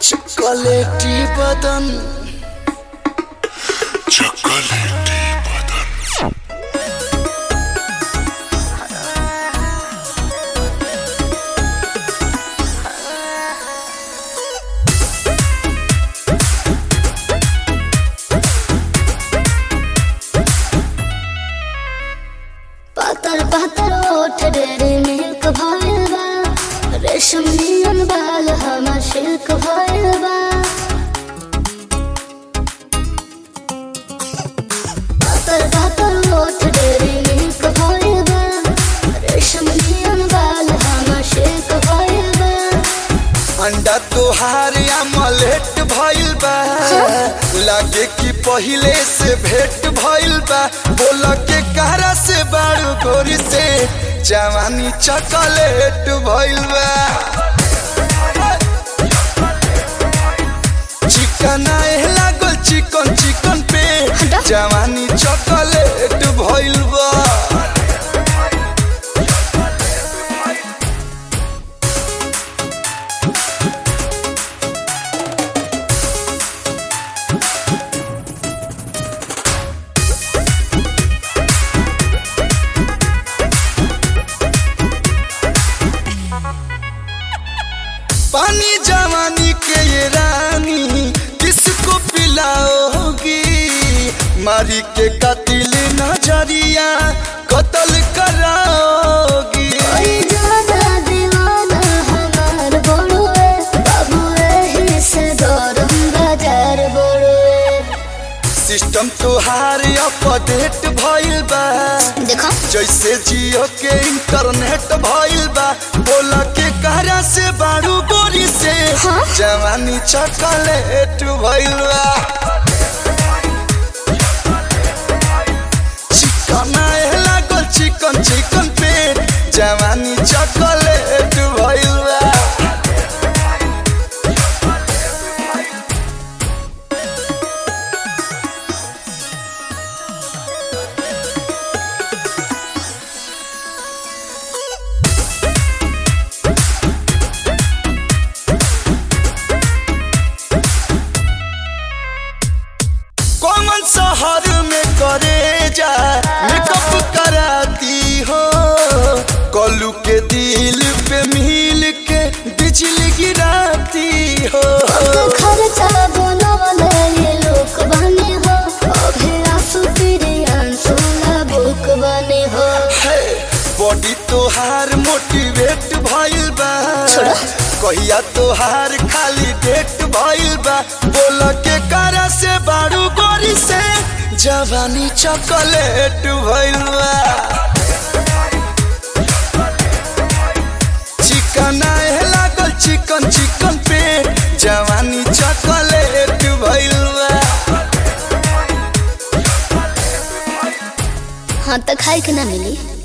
Chocolatey বদন chocolatey বদন पातर पातर ओठ डेरे मिल्क भइल बा रेशम नियन बाल हमर सिल्क भइल बा पातर पातर ओठ डेरे मिल्क भइल बा रेशम नियन बाल हमर सिल्क भइल बा अंडा तोहार अमलेट भइल बा लागे कि पहिले से भेट भइल बा बोल के कहरा से बारू गोरी से जवानी चॉकलेट भइल बा चिकन आए लागल चिकन चिकन पे हटा। जवानी चॉकलेट भइल बा पानी जवानी के ये रानी किसको पिलाओगी मारी के कतिल नजरिया कत्ल कराओगी कोई ज्यादा दीवाना हमार बड़ुए बाबू एही से गरम बाजार बड़ुए सिस्टम तोहार अपडेट भइल बा देखो जैसे जियो के इंटरनेट भइल बा बोल के कहरा से बारू गोरी से हाँ? जवानी चॉकलेट भइल बा चिकन आए लागल चिकन चिकन पेट जवानी चॉकलेट भइल बा कौन शहर में करे जा मेकअप कराती हो कलू के दिल पे मिल के बिजली गिराती हो खर्चा बनवले ये लोग बने हो अभी आंसू तेरे आंसू ना बुक बने हो है, बॉडी तोहार मोटिवेट भइल बा छोड़ा। कहिया तोहार खाली डेट भइल बा बोल के करा से बारू गोरी से जवानी चॉकलेट भइल बा चिकन आए लागल चिकन चिकन पे जवानी चॉकलेट भइल बा हाँ तो खाए के ना मिली